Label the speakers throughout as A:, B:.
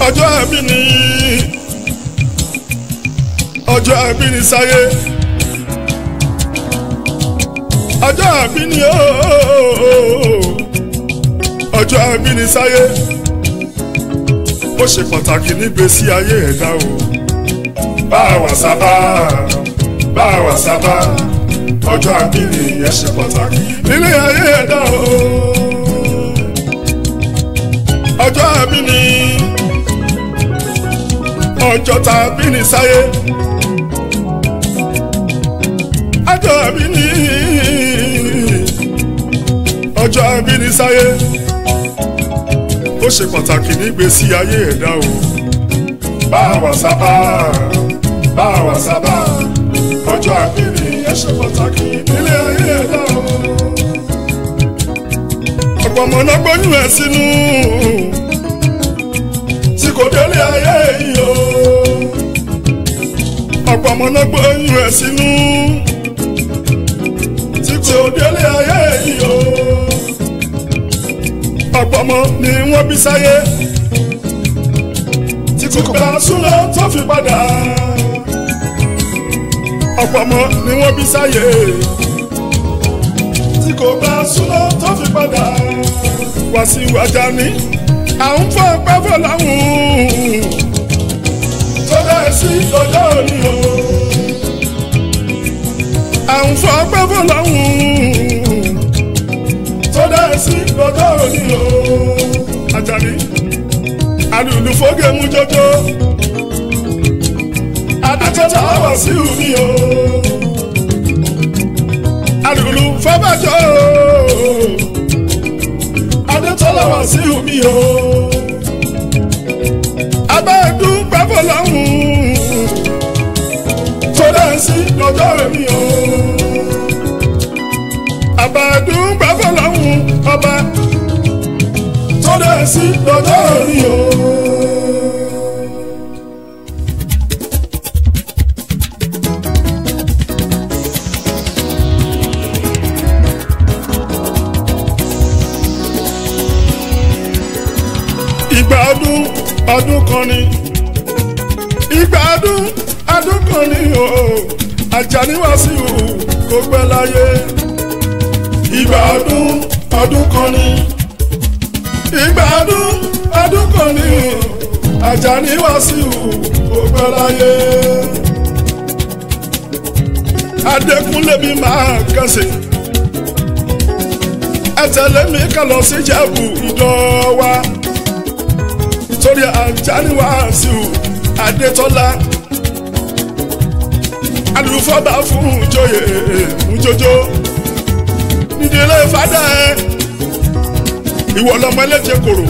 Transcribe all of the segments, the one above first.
A: ọjọ́ ẹbí ni ọjọ́ ẹbí ni sáyé ọjọ́ ẹbí ni ooo ọjọ́ ẹbí ni sáyé ó ṣe pàtàkì nígbésí ayé ẹ̀dá o bá a wà sábà bá a wà sábà ọjọ́ ẹbí ni ìyẹn ṣe pàtàkì nílé ayé ẹ̀dá o ọjọ́ ẹbí ni ọjọ́ tá a bí ni sáyé ọjọ́ ẹbí ni ọjọ́ ẹbí ni sáyé ó ṣe pàtàkì nígbésí ayé ẹ̀dá o bá a wà sábà bá a wà sábà ọjọ́ ẹbí ni ẹ ṣe pàtàkì nílé ayé ẹ̀dá o ọ̀pọ̀ ọmọ náà gbóyún ẹ̀ sínú tí kò délé ayé yìí o ọ̀pọ̀ ọmọ náà gbóyún ẹ̀ sínú tí kò délé ayé yìí o ọ̀pọ̀ ọmọ ni wọ́n bí sáyé tí kò bá súná tó fi padà ọ̀pọ̀ ọmọ ni wọ́n bí sáyé tí kò bá súná tó fi padà wá sí wájà ní à ń fọ pẹ́fọ́ láwùn tó bẹ́ẹ̀ sí lọ́jọ́ òní o à ń fọ pẹ́fọ́ láwùn tó bẹ́ẹ̀ sí lọ́jọ́ òní o Àjàní alùlù fógè mú jọjọ adájọ́ta wà sí omi o alùlù fọ́bàjọ́ o adétọ́lá wà sí omi o abẹ́ẹ̀dún pẹ́fọ́ lọ́hùn tó dá sí lọ́jọ́ èmi o abẹ́ẹ̀dún pẹ́fọ́ lọ́hùn ọba tó dá sí lọ́jọ́ èmi o. ìgbà ọdún ọdún kan ni ìgbà ọdún ọdún kan ni o Àjàní Wàsíù kò pẹ́ láyé ìgbà ọdún ọdún kan ni ìgbà ọdún ọdún kan ni o Àjàní Wàsíù kò pẹ́ láyé Adékúnlé mi máa kẹsì ẹ tẹ̀lé mi ká lọ sí Ìjẹ̀bú Ìdọ̀wà torí Àjàní Wàsíù Adétọ́lá alùfọ́bà fún joyè mújójó nídìílé fada ẹ ìwọ lọmọ ẹlẹ́jẹ̀ kòrò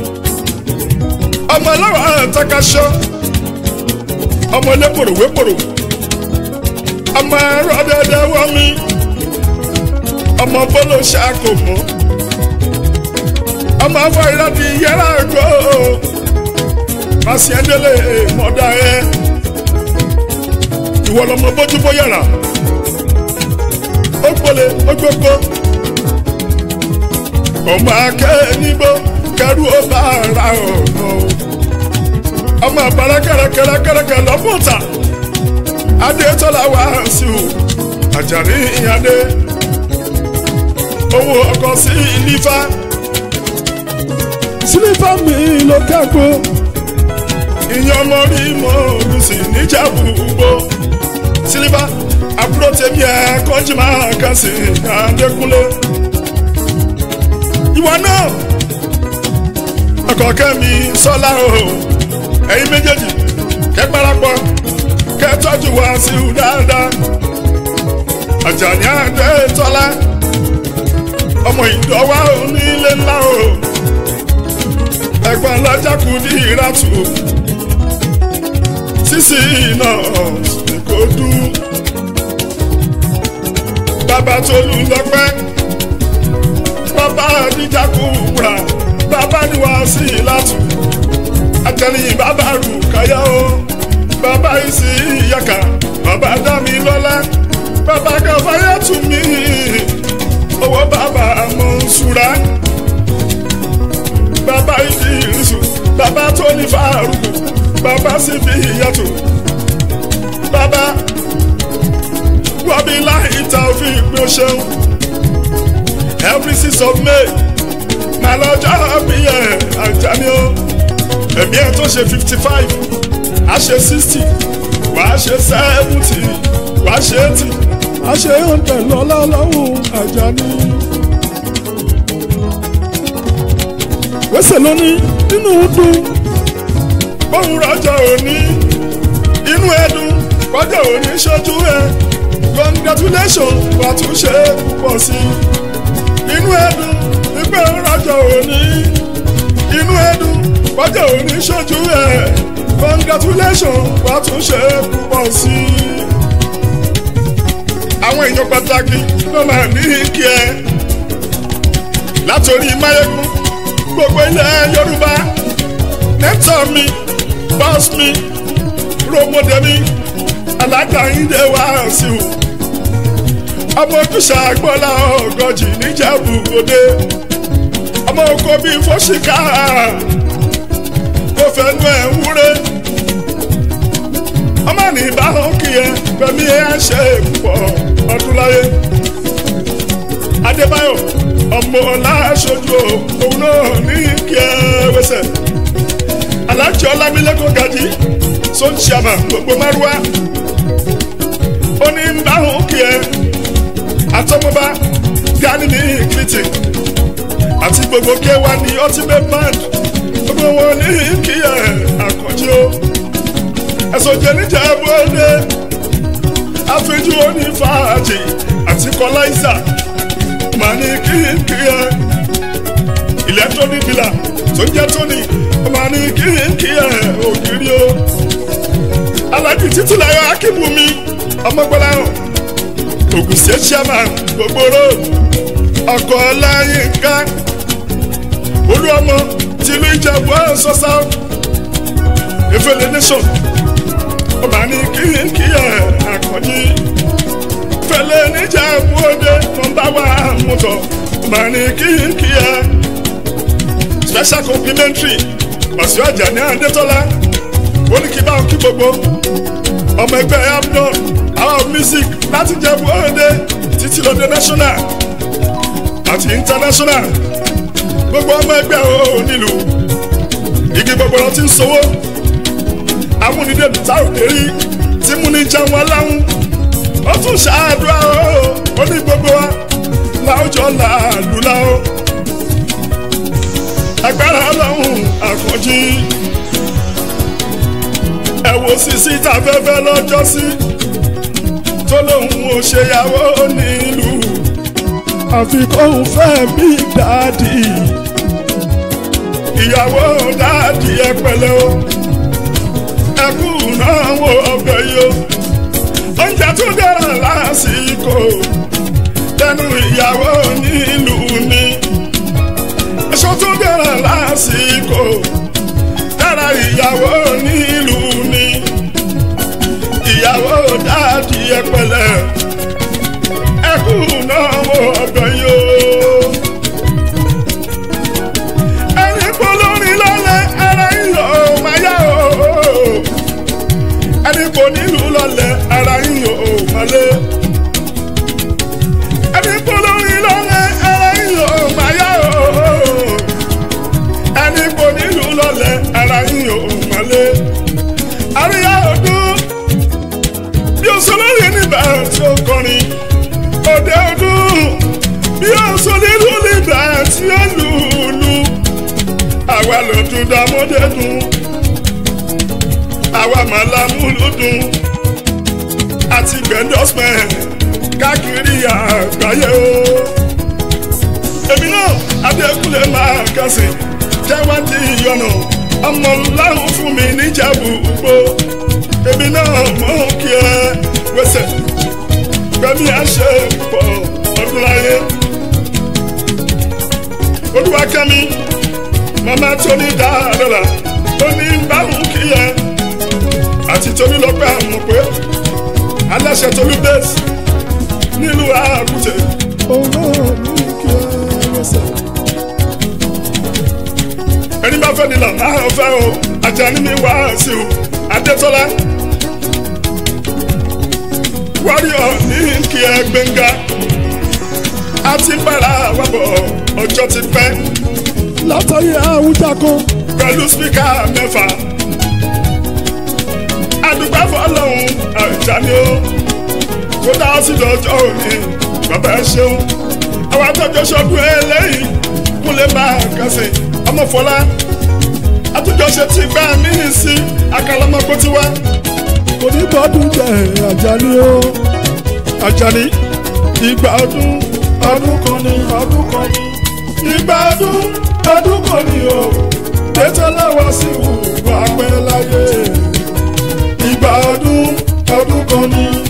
A: ọmọ ọlọ́wọ́ àtàkàṣọ ọmọ ẹlẹ́kòrò wépòrò ọmọ ẹrọ dẹdẹ wọmi ọmọ bọ́lọ̀ ṣàkó mọ́ ọmọ afọ ìrọ̀dì yẹra gbọ́ màsíẹ́dẹ́lẹ̀ mọ́dá ẹ ìwọ lọmọ bójúbó yàrá ó gbọ́lé ó gbogbo ọmọ akẹ́ nígbó kẹrù ó bá ara ọ̀nà ọmọ àbára kẹrẹkẹrẹkẹrẹkẹ lọ́fọ̀tà Adétọ́lá Wàsíù Àjàní ìyàdé owó ọkọ̀ sí ìlífà sílífà mi ló kẹ́kọ̀ọ́ ìyẹn ọmọ rí mọ́ olùsí níjàmbù gbó sílífà àbúrò tèmi ẹ̀ kọ́jú máa kàn sí Adékúnlé ìwọ náà ọkọ̀ kẹ́mi sọ́lá o ẹ̀yin méjèèjì kẹ́ parapọ̀ kẹ́ tọ́jú Wàsíù dáadáa Àjàní Adétọ́lá ọmọ ìdọ́wà onílé ńlá o ẹ̀gbọ́n lọ́jà kù ní ìràtù sísì náà kò dùn bàbá Tolú lọ́pẹ́ bàbá àdìjà kù wúrà bàbá ní Wàsíù látù àtẹnìyìn bàbá rù káyà o bàbá ìsì ìyàkà bàbá dámi lọ́lá bàbá kàfáyà tù mí owó bàbá Mọ̀nsúrà bàbá Ìdírísù bàbá Tóní Fàrù bá sì fi ìyàtọ̀ bàbá wọ́bí láì ta òfin ìpín ṣeun every six of may máa lọ́jọ́ bí ẹ̀ Àjàní o ẹ̀mí ẹ̀ tó ṣe fifty five á ṣe sixty wàá ṣe seventy wàá ṣe eighty wàá ṣe hundred lọ́lá lọ́hùn Àjàní. wẹ́sẹ̀ lóní inú dùn bóun rọjò òní inú ẹdùn kọjá òní ṣojú ẹ congratulation wà tún ṣe púpọ̀ sí i inú ẹdùn ìgbẹ́ rọjò òní inú ẹdùn kọjá òní ṣojú ẹ congratulation wà tún ṣe púpọ̀ sí i. àwọn èèyàn pàtàkì ló máa ní kí ẹ látòrí máyégún gbogbo ilẹ̀ yorùbá nẹ́tọ̀ mi bọ́s mi rògbòdè mi alágbàyíndé wá sí o ọmọ ojúṣe àgbọ́lá ọgọ́jì níjẹ̀bú òde ọmọ oko bíi fọ́ṣíkà tó fẹnu ẹ̀ wúre ọmọ ní ìbáhùn kì í pẹ̀lú ẹ̀ ṣe púpọ̀ ọdún láyé adébáyọ̀ ọmọ ọláṣojú òun náà ní kí ẹ wẹsẹ̀ alájọ ọlámilẹ́kọ̀ọ́ gajì sọ́ńṣàmà gbogbo márùwá ó ní ń bá òun kí ẹ àtọmọba gani ní ìkìlìtì àti gbogbo kéwà ní ultimate band gbogbo wọn ní kí ẹ àkànjí o ẹ̀sùn jẹ̀níjà bóde àfijù onífàájì àti kọláìsà màá ní kí kí ẹ electronic dealer tó ń jẹ́ tóní màá ní kí kí ẹ ògiri o alájú títí láyọ̀ akíbùmí ọmọgbọ́láhàn Ògùn state chairman gbogbo road ọkọ̀ ọláyínká olúọmọ tìlú ìjẹ̀bú ọ̀sọ́sá efele nation ọba ní kí kí ẹ àkànjí fẹlẹ níjẹ̀bú òde nọ́mbà wà mọ́tò ọba ní kí kí ẹ special complimentary ọ̀sẹ̀ ọjà ní adétọ́lá ó ní kí bá wọn kí gbogbo ọmọ ẹgbẹ́ amnon our music láti Ìjẹ̀bú Òde títí lóde national àti international gbogbo ọmọ ẹgbẹ́ ò nílùú igi gbogbo lọ ti ń sowó amúnidẹ́nu tá ò dérí tí múni jẹun aláhùn ó tún ṣàdúrà ó ní gbogbo wa láwùjọ làálù láwọ agbára ọlọ́run àkànjí ẹ wo sisi tafẹ́fẹ́ lọ́jọ́ sí tó lóun ò ṣèyàwó nílùú àfi kóun fẹ́ bí dáàdì ìyàwó dáàdì ẹ pẹ̀lẹ́ o ẹkú náà wo ọbẹ̀ yìí o oúnjẹ tó dára lásìkò tẹnu ìyàwó nílùú ni aṣọ tó dára lásìkò dára ìyàwó nílùú ni ìyàwó dáàdì ẹ pẹ̀lẹ́ ẹkú náà wo ọbẹ̀ yìí o. ẹni polórin lọ́lẹ̀ ara yíyọ máa yá o. ẹni kò nílùú lọ́lẹ̀ ara yíyọ máa lé. ẹni polórin lọ́lẹ̀ ara yíyọ máa yá o. ẹni kò nílùú lọ́lẹ̀ ara yíyọ máa lé. àríyá ọdún bí o sọ lórí nígbà tí ó kọrin òde ọdún bí ó sọ nínú nígbà tí ó lùlù àwa lòdùn dàmọ́dé dùn àwa màlámúlù dùn àti gbẹ̀ndọ́smẹ̀ káàkiri àgbáyé o èmi náà adékúnlé máa kásìn jẹ́wádìí ìyọ̀nà ọmọ láhùn fún mi níjàbù gbó èmi náà mọ̀ kí ẹ wẹsẹ̀ gbẹ̀mí àṣẹ pọ̀ ọdún láyé. olúwakẹ́mi màmá tóní dáadọ́là ó ní báwọn kí ẹ àti tóní lọ́pẹ́ àmọ̀ pé aláṣẹ tolú bẹ́ẹ̀sì nílùú àkútẹ. owó mi kí ẹ wẹsẹ̀. ẹni bá fẹ́ ni là máa fẹ́ o Àjàní mi wá sí o. adétọ́lá warrior ní kí ẹ gbẹ̀ngà a ti ń bára wa bọ̀ ọjọ́ ti pẹ́
B: látàrí àwùjá kan
A: pẹ̀lú spíkà mẹ́fà àdùgbà fọlọ́hún àìjáde ó kó dá sí lọ́jọ́ òní bàbá ẹ ṣeun àwọn àtọ́jọ́ ṣọdún eléyìí kúnlẹ̀ máa kásẹ̀ ọmọ fọlá àtúnjọ ṣe ti gbá mí sí akálọ́mọ́gbó tiwa
B: kò ní bọ́dún jẹ́ Àjàní o
A: Àjàní ìgbà ọdún ọdún kan ní ọdún kan ní ìgbà ọdún ọdún kan ní o Dẹ́tọ́lá Wàsíù wà pẹ́ láyé ìgbà ọdún ọdún kan ní.